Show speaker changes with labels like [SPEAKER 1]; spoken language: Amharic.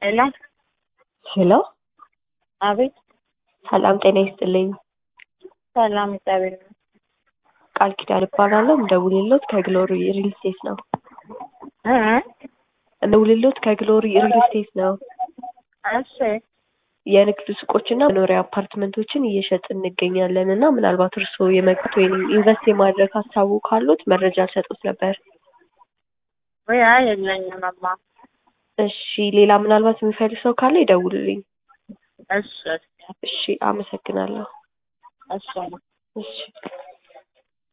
[SPEAKER 1] ሄሎ
[SPEAKER 2] ሄሎ
[SPEAKER 1] አቤት
[SPEAKER 2] ሰላም ጤና ይስጥልኝ።
[SPEAKER 1] ሰላም እግዚአብሔር ይመስገን።
[SPEAKER 2] ቃል ኪዳን እባላለሁ። እንደውልሎት ከግሎሪ ሪል ስቴት ነው።
[SPEAKER 1] እ
[SPEAKER 2] እንደውልሎት ከግሎሪ ሪል ስቴት ነው።
[SPEAKER 1] እሺ
[SPEAKER 2] የንግድ ሱቆችና መኖሪያ አፓርትመንቶችን እየሸጥን እንገኛለን እና ምናልባት እርስዎ የመግባት ወይም ኢንቨስት የማድረግ ሀሳቡ ካሉት መረጃ ልሰጡት ነበር።
[SPEAKER 1] ወይ አይ የለኝም እማ።
[SPEAKER 2] እሺ ሌላ ምናልባት የሚፈልግ ሰው ካለ ይደውልልኝ።
[SPEAKER 1] እሺ
[SPEAKER 2] እሺ አመሰግናለሁ።
[SPEAKER 1] እሺ እማ።
[SPEAKER 2] እሺ